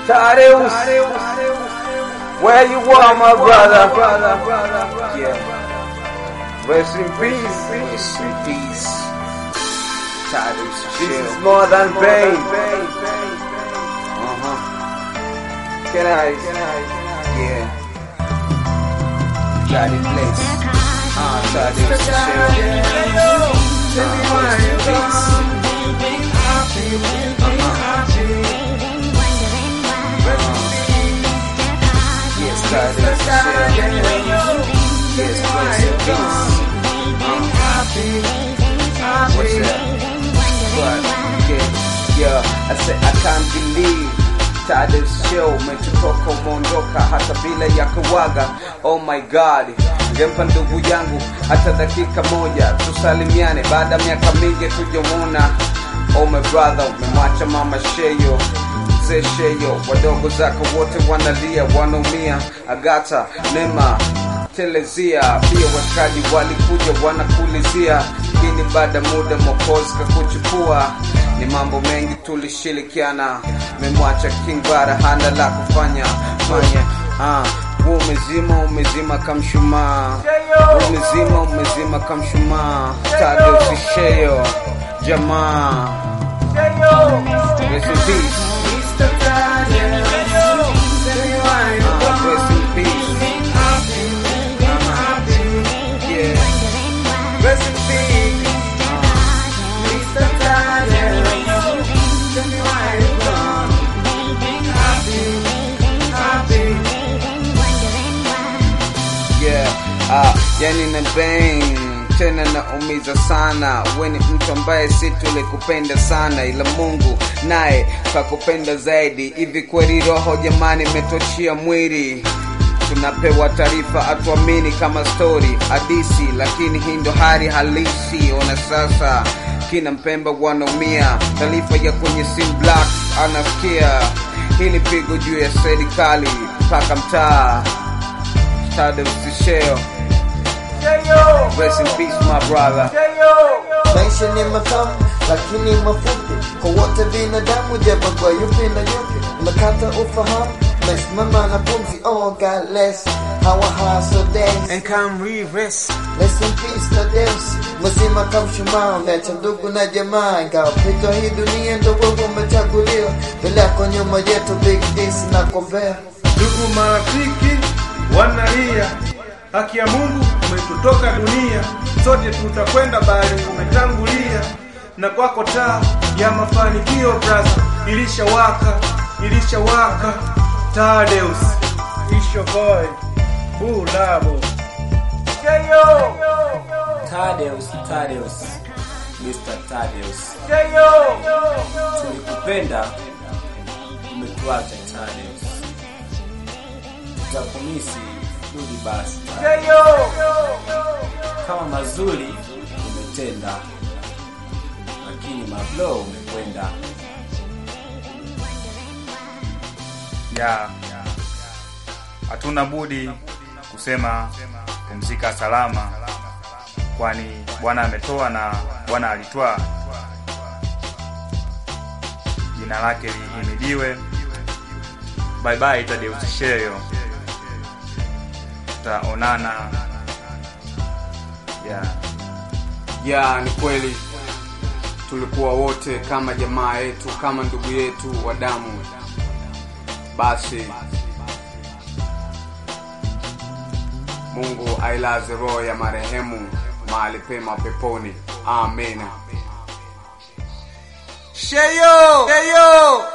Tadeus, where you are, my brother? Yeah. Rest in peace. Rest in peace. Tadeus This chill. is more than pain. Uh-huh. Can I? Yeah. Got it place. Ah, Tadeus chill. Ah, rest in peace. Yes, Tadeus chill. Yes, rest in peace. What's that? But, yeah, yeah, I said I can't believe Tadeus show umetutoka umeondoka hata bila ya kuwaga. Oh my god, ngempa ndugu yangu hata dakika moja tusalimiane, baada ya miaka mingi tujamwona. Oh my brother, umemwacha mama Sheyo mzee Sheyo, wadogo zako wote wanalia, wanaumia. Agata Nema telezia pia washikaji walikuja wanakulizia lakini baada muda mokozi kakuchukua ni mambo mengi tulishirikiana memwacha king bara hana la kufanya fanya ah wewe umezima umezima kamshumaa Wewe umezima umezima kamshumaa tadosisheyo jamaa rest in peace ah, rest in peace yeah rest in peace yeah ah yani na bang tena naumiza sana we ni mtu ambaye si tulikupenda sana ila mungu naye kakupenda zaidi hivi kweli roho jamani imetochia mwili tunapewa taarifa atuamini kama stori hadisi lakini hii ndo hali halisi ona sasa kina mpemba wanaumia taarifa ya kwenye sim black anasikia hili pigo juu ya serikali mpaka mtaa tadosisheo rest in peace my brother Maisha ni matamu lakini mafupi kwa wote binadamu, jabagwa yupi na yupi, umekata ufahamu, umesimama na pumzi. Oh God bless our hustle days. and come rest Rest in peace Tadeus, mzima kamshumaa, umeacha ndugu na jamaa, ingawa pita hii dunia ndo wewe umechaguliwa, mbele yako nyuma yetu, big this na kombea Ndugu marafiki wanalia, haki ya Mungu umetutoka dunia, sote tutakwenda bali umetangulia, na kwako taa ya mafanikio brother, ilishawaka ilishawaka. Tadeus isho boy bulabo Tadeus, Tadeus, Mr. Tadeus, tulikupenda, umetuacha Tadeus, tutakumisi rudi basi Tadeus. kama mazuri umetenda, lakini mablo umekwenda. ya hatuna budi kusema pumzika salama, kwani Bwana ametoa na Bwana alitwaa. Jina lake lihimidiwe. Bye bye Tadeus Sheyo, tutaonana ya ya ni kweli tulikuwa wote kama jamaa yetu kama ndugu yetu wa damu basi mungu ailaze roho ya marehemu mahali pema peponi amen Sheyo, Sheyo.